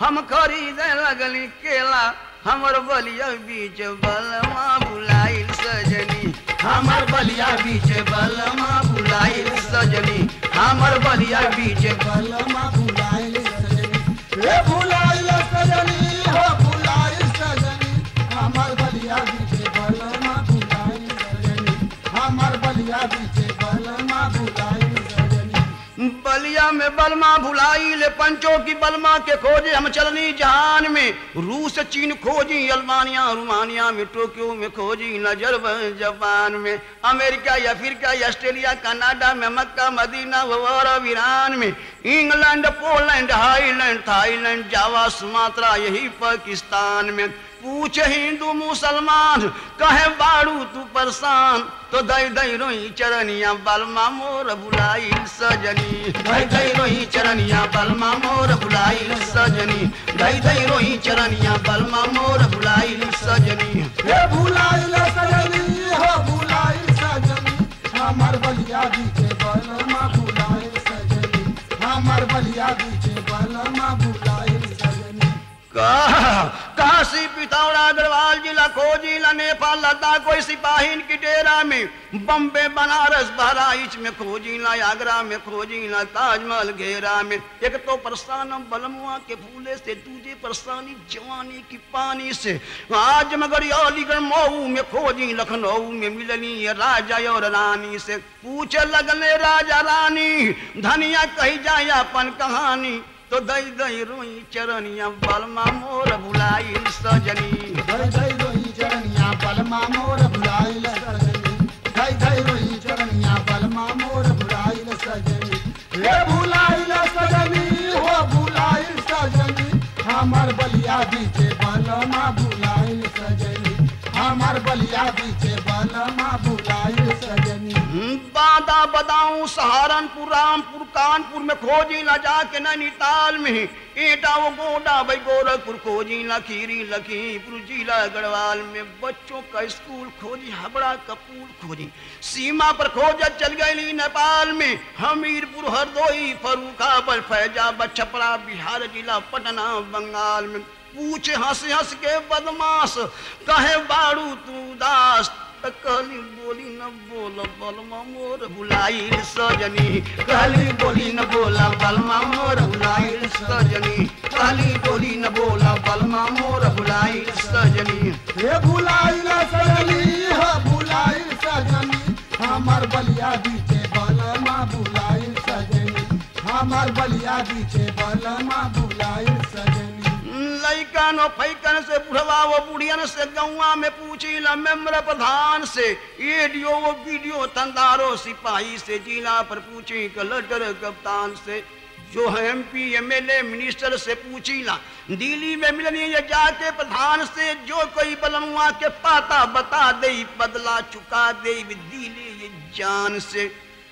हम खरीदे लगली केला हमर बलिया बीच बलमा बुलाइल सजनी हमर बलिया बीच बलमा बुलाइल सजनी हमर बलिया बीच बलमा भुलाइल सजनी हे भुलाइल सजनी हो भुलाइल सजनी हमर बलिया बीचे बलमा भुलाइल सजनी हमर बलिया बीचे बलमा भुलाइल सजनी बलिया में बलमा भुलाइल पंचों की बलमा के खोजे हम चलनी जहान में रूस चीन खोजी अल्बानिया रुमानिया में टोक्यो में खोजी नजर जापान में अमेरिका या अफ्रीका या ऑस्ट्रेलिया कनाडा में मक्का मदीना और अरब ईरान में England Poland Highland Thailand Java Sumatra यही पाकिस्तान में पूछ हिंदू मुसलमान कहे बाड़ू तू परेशान तो दई दई रोई चरनिया बलमा मोर बुलाई सजनी दई दई रोई चरनिया बलमा मोर बुलाई सजनी दई दई रोई चरनिया बलमा मोर बुलाई सजनी हे भुलाइल सजनी हो भुलाइल सजनी हमर बलिया बीचे बलमा भुलाइल सजनी हमर बलिया बीचे बलमा भुलाइल सजनी का- काशी पिथौरा गढ़वाल जिला खोजिला नेपाल लद्दाख कोई सिपाहीन की डेरा में बम्बे बनारस बहराइच में खोजिला आगरा में खोजिला ताजमहल घेरा में एक तो परेशान बलमुआ के फूले से दूजे परेशानी जवानी की पानी से आज मगर अलीगढ़ मऊ में खोजी लखनऊ में मिलनी ये राजा और रानी से पूछे लगले राजा रानी धनिया कही जाए अपन कहानी तो दई दई रोई चरनिया बलमा मोर भुलाई सजनी धई धई रोई चरनिया बलमा मोर भुलाइल सजनी धई धई रोई चरनिया बलमा मोर भुलाइल सजनी हे भुलाइल सजनी हो भुलाइल सजनी हमर बलिया बीचे बलमा भुलाइल सजनी हमर बलिया बीचे बलमा भुलाइल सजनी हम्म, बादा बदाऊं सहारनपुर रामपुर कानपुर में खोजी न जाके नैनीताल में एटा वो गोडा भाई गोरखपुर खोजी न खीरी लखीमपुर जिला गढ़वाल में बच्चों का स्कूल खोजी हबड़ा कपूर खोजी सीमा पर खोजा चल गई नेपाल में हमीरपुर हरदोई फरूखाबाद फैजाबाद छपरा बिहार जिला पटना बंगाल में पूछे हंस हंस के बदमाश कहे बाड़ू तू दास त कहली बोली न बोल बलमा मोर भुलाइल सजनी कहली बोली न बोला बलमा मोर भुलाइल सजनी कहली बोली न बोला बलमा मोर भुलाइल सजनी हे भुलाइल सजनी हो भुलाइल सजनी हमर बलिया बीचे बलमा भुलाइल सजनी हमर बलिया बीचे बलमा भुलाइल सजनी लैकन और फैकन से बुढ़वा वो बुढ़ियन से गौवा में पूछी ल मेम्बर प्रधान से एडियो वो वीडियो तंदारो सिपाही से जिला पर पूछी कलेक्टर कप्तान से जो है M P M L A minister से पूछी ला दिल्ली में मिलनी ये जाके प्रधान से जो कोई बलमुआ के पाता बता दे बदला चुका दे दिले ये जान से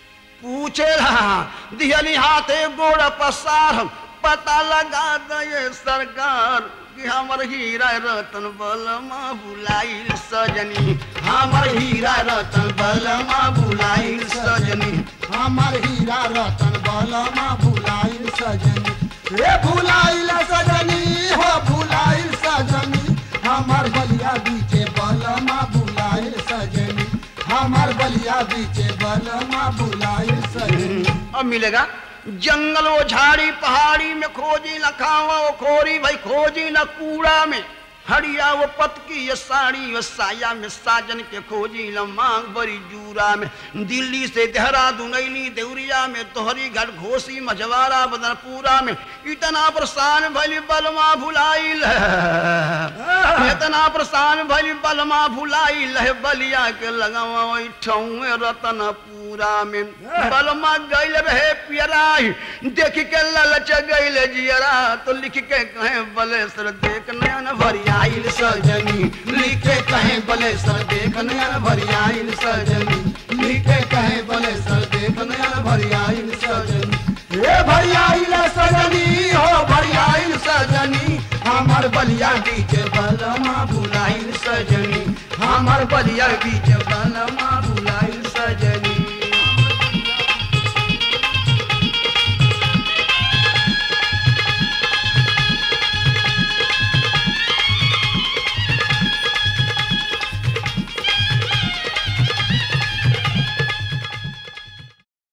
पूछे रहा दिहली हाथे गोड़ पसार पता लगा दे सरकार कि हमर हीरा रतन बलमा बुलाइल सजनी हमर हीरा रतन बलमा बुलाइल सजनी हमर हीरा रतन बलमा भुलाइल सजनी हे भुलाइल सजनी हो भुलाइल सजनी हमर बलिया बीचे बलमा भुलाइल सजनी हमर बलिया बीचे बलमा भुलाइल सजनी अब मिलेगा जंगल वो झाड़ी पहाड़ी में खोजी न खावा वो खोरी भाई खोजी न कूड़ा में हड़िया वो पतकी ये साड़ी वो साया में साजन के खोजी न मांग बड़ी जूरा में दिल्ली से देहरादून अली देवरिया में तोहरी घाट घोसी मझवारा बदनपुरा में इतना परेशान भली बलमा भुलाइल इतना परेशान भली बलमा भुलाइल है बलिया के लगावा ठौए रतनपुरा में बलमा गइल रहे पियराई देख के ललच गइल जियरा तो लिख के कहे बलेसर देख नयन भरियाइल सजनी लिख के कहे बलेसर देख नयन भरियाइल सजनी लिख के कहे बलेसर देख नयन भरियाइल सजनी हे भरियाइल सजनी हो भरियाइल सजनी हमर बलिया बीच बलमा भुलाइल सजनी हमर बलिया बीच बलमा